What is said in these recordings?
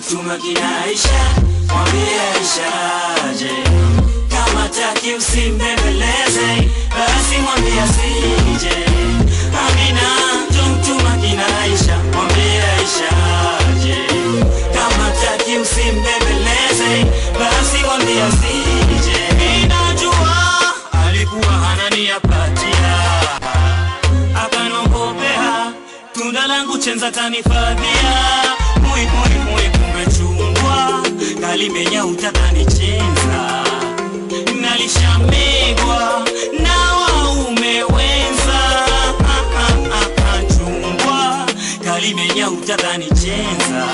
mtuma kinaisha, mwambie aishaje. Kama taki usimbembeleze, basi mwambie asije. Amina, ndo mtuma kinaisha, mwambie aishaje. Kama taki usimbembeleze, basi mwambie asije. Ninajua alikuwa ananiapatia akanongopea tunda langu chenza tanifadhia mui mui mui kumbe chungwa kalimenya utatanichenza nalishamegwa na waume wenza Ah, ah, ah, ah, chungwa kalimenya utatanichenza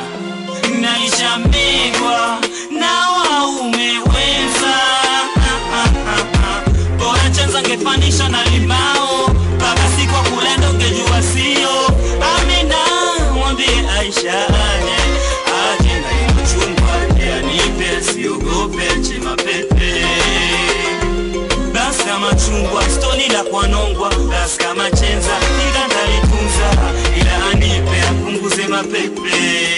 nalishamegwa na waume wenza Ah, ah, ah, ah. bora chanza ngefanisha na limao mpaka siku wa kulendo ngejua sio amina mwambie aisha aje aje na hiyo chumba yanipe siogope chema pepe basi kama chungwa stoni la kwanongwa basi kama chenza ila ndalitunza ila anipe apunguze mapepe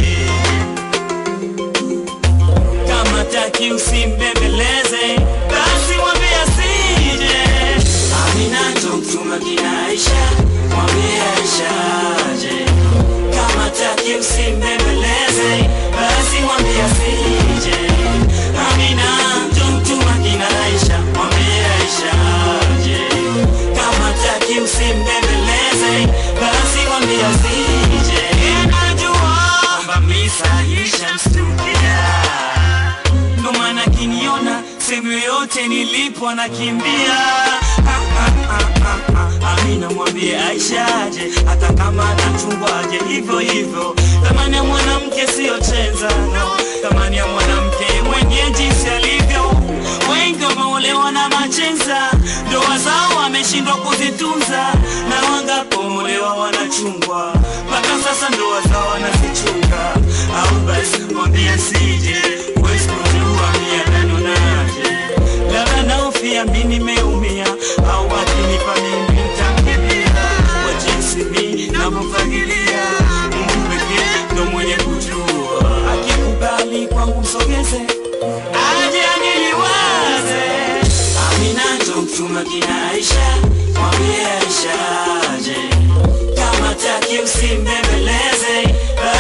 kama taki usimbembeleze basi mwambie asije amina ndo mtuma kinaisha mwambie aishaje kama taki usimbembeleze basi mwambie asije amina ndo mtuma kinaisha mwambie aishaje kama taki usimbembeleze basi mwambie asije najua kwamba misa ishamstukia ndo maana kiniona sehemu yoyote nilipo nakimbia Ah, ah, ah, ah, ah. amina mwambie aishaje hata kama nachungwaje hivyo hivyo thamani ya mwanamke siyo chenza no thamani ya mwanamke mwenye jinsi alivyo wengi wameolewa na machenza ndoa zao wameshindwa kuzitunza na wangapomolewa wanachungwa mpaka sasa ndoa zao wanazichunga au basi mwambie sije huwezi kujua miananonaje labda naofia mi nimeumia au akinipa mimi ntamkemea kwa jinsi mi navyofagilia mungu pekee ndo mwenye kujua akikubali kwangu msogeze aje aniliwaze amina ndo mtuma kinaisha mwambie aishaje kama taki usimbembeleze